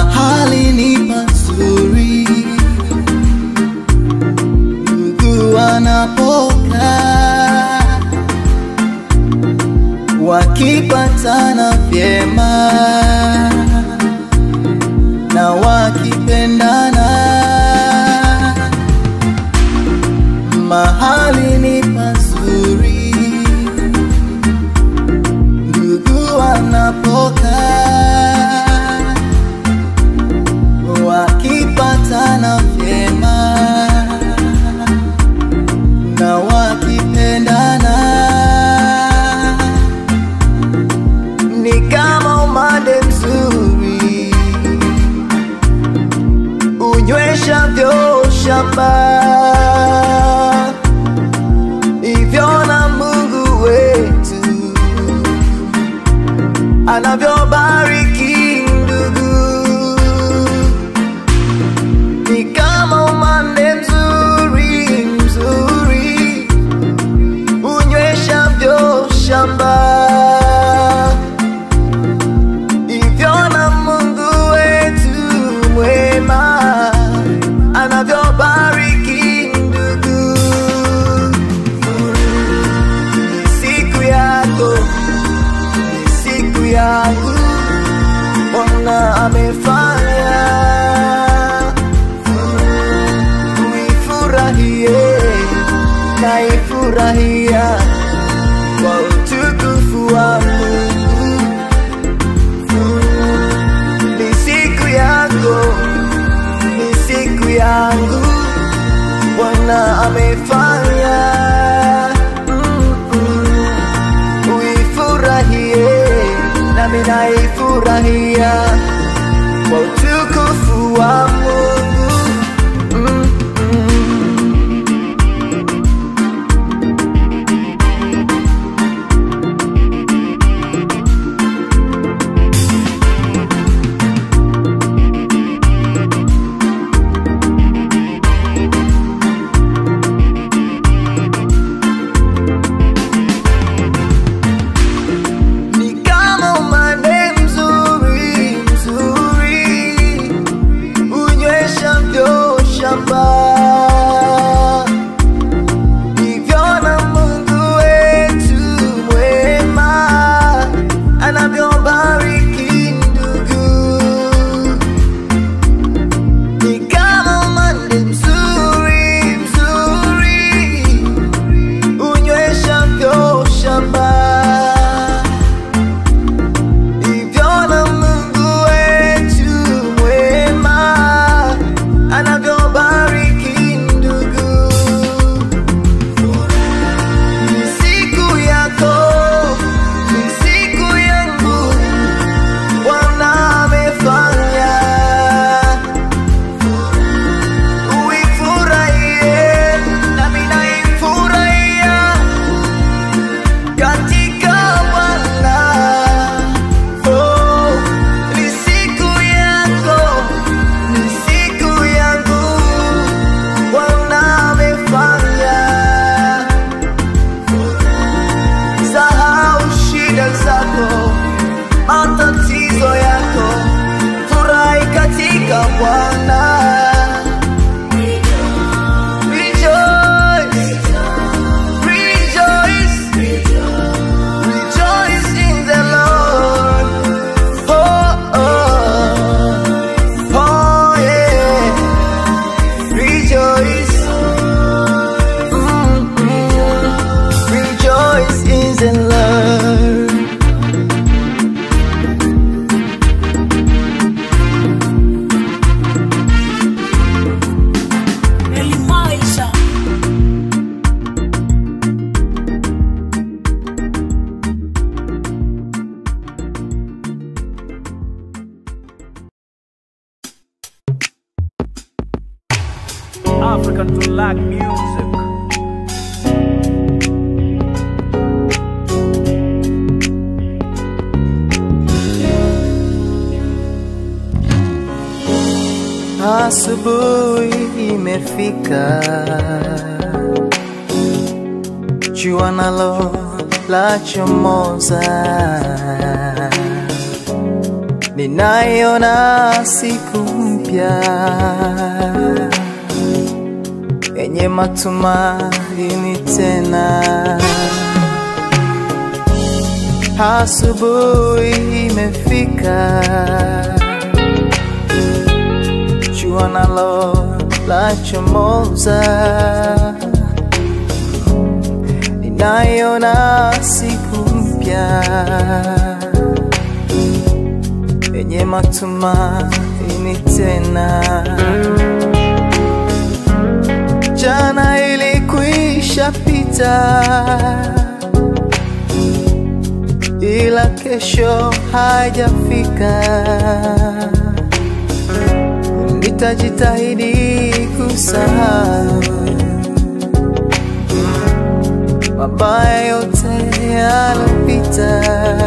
mahali ni pazuri, ndugu wanapokaa wakipatana vyema na wakipendana, mahali ni pazuri, ndugu wanapokaa wakipatana vyema na wakipendana ni kama umande mzuri unyweshavyo shamba hivyo na Mungu wetu anavyobariki ndugu ni kama umande mzuri mzuri unyweshavyo shamba hivyo na Mungu wetu mwema anavyobariki ndugu. Ni siku yako, ni siku yangu, Bwana amefanya uifurahie na ifurahia kwa utukufu wa Mungu ni siku yako, ni siku yangu, Bwana amefanya Mm-mm. uifurahie, nami naifurahia kwa utukufu wa Mungu Mm-mm. ni kama umande mzuri mzuri unyweshavyo shamba hivyo na Mungu wetu mwema anavyobariki ndugu ni kama umande mzuri mzuri unyweshavyo shamba hivyo na Mungu wetu mwema anavyobariki ndugu. Ni siku yako, ni siku yangu, Bwana amefanya uifurahie, nami naifurahia katika Bwana. Oh, ni siku yako, ni siku yangu, Bwana amefanya. Sahau shida zako, matatizo yako, furahi katika Bwana. Rejoice, rejoice, Rejoice in the Lord. Oh, oh, oh, yeah. Rejoice. Mm, mm. Rejoice in the Lord. Elimaisha. African to like music. Asubuhi imefika, jua nalo la chomoza, ninaiona siku mpya yenye matumaini tena. Asubuhi imefika, jua nalo lachomoza, ninaiona siku mpya yenye matumaini tena. Jana ilikwisha pita, ila kesho haijafika. Nitajitahidi kusahau mabaya yote yalopita.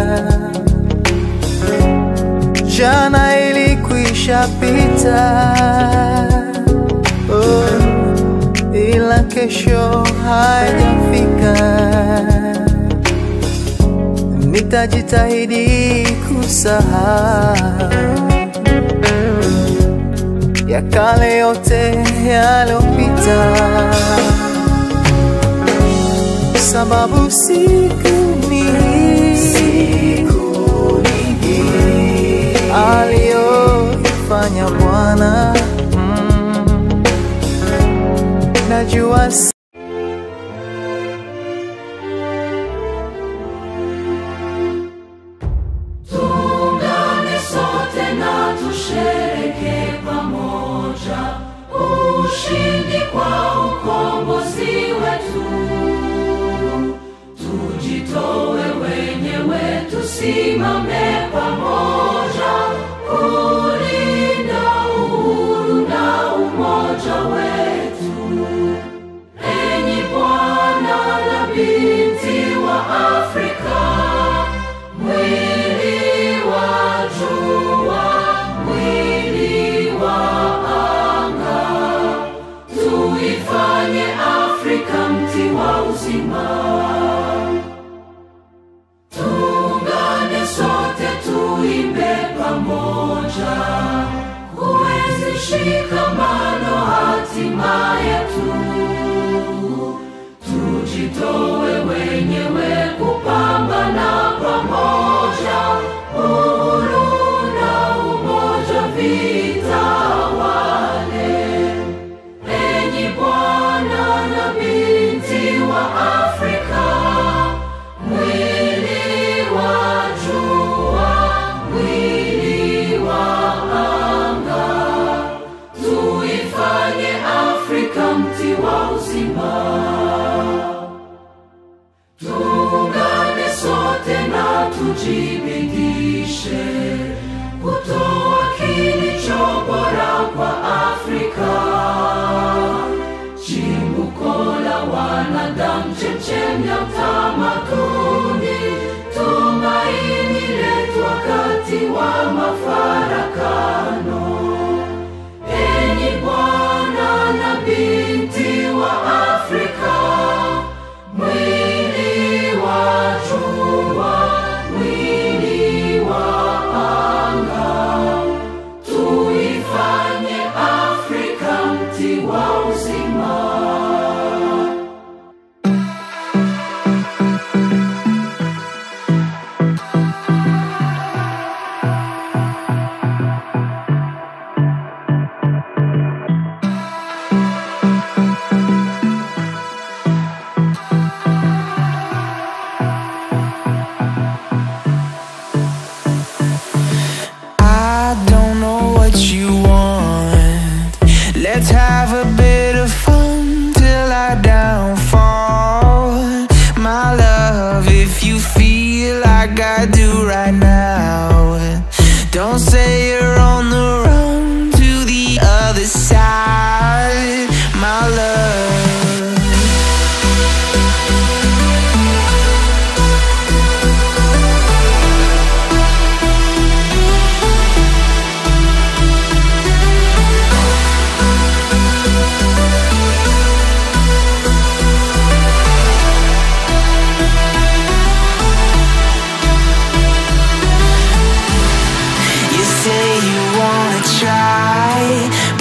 Jana ilikwisha pita, oh, ila kesho haijafika. Nitajitahidi kusahau ya kale yote yalopita, sababu siku ni aliyofanya Bwana mm, najua si- Tuungane sote na tushereke pamoja ushindi kwa ukombozi wetu. Tujitoe wenyewe, tusimame pamoja kulinda uhuru na umoja wetu. Enyi Bwana na binti wa Afrika, mwili wa jua, mwili wa anga, tuifanye Afrika mti wa uzima. Tuungane sote tuimbe pamoja, kuenzi shikamano hatima yetu. Tujitoe wenyewe kupambana pamoja, uhuru na umoja vitawale. Enyi Bwana na binti wa Afrika, mwili wa jua, mwili wa anga, tuifanye Afrika mti wa uzima.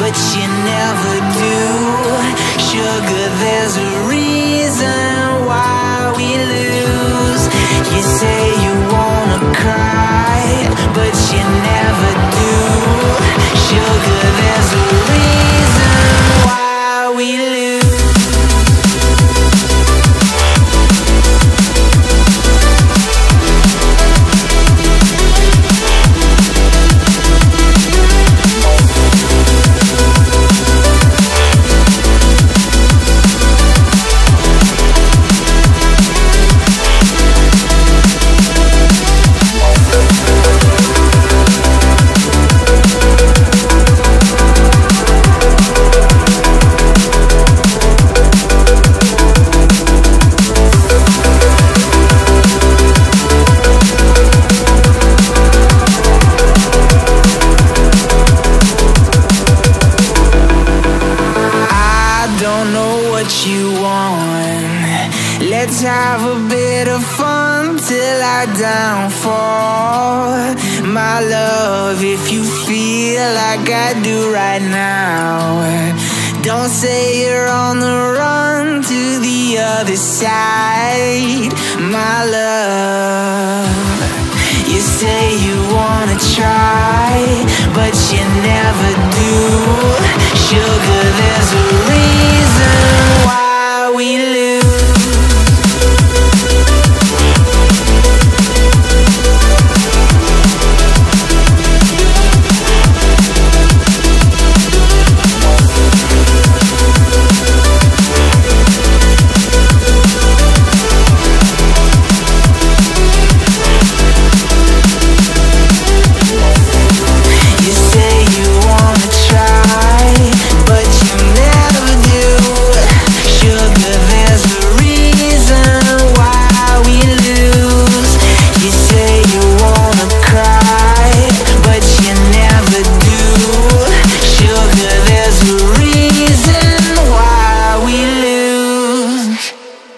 but you never do. Sugar, there's a reason why we lose. You say you wanna cry, but you never do. Sugar, there's a reason why we lose. I don't know what you want. Let's have a bit of fun till I downfall. My love, if you feel like I do right now, don't say you're on the run to the other side. My love. You say you wanna try, but you never do. Sugar, there's a reason why we lose. You say you wanna try, but you never do. Sugar, there's a reason why we lose. You say you wanna cry, but you never do. Sugar, there's a reason why we lose.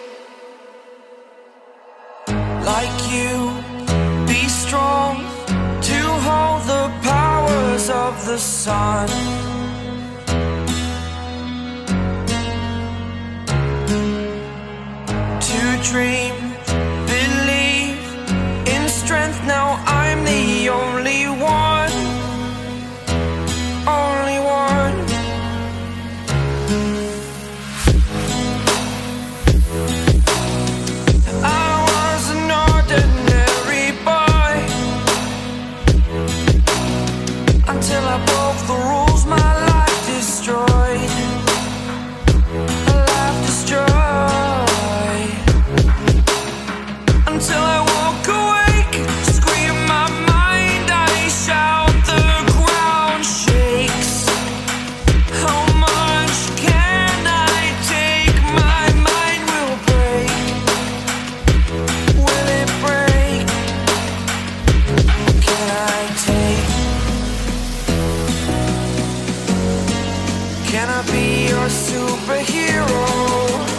like you. Be strong to hold the powers of the sun. To dream, believe in strength. Now I'm the only one, only one. I was an ordinary boy until I broke the rules. My life destroyed, a life destroyed. Until I woke awake, scream my mind, I shout, the ground shakes. How much can I take? My mind will break. Will it break? Can I take? Can I be your superhero?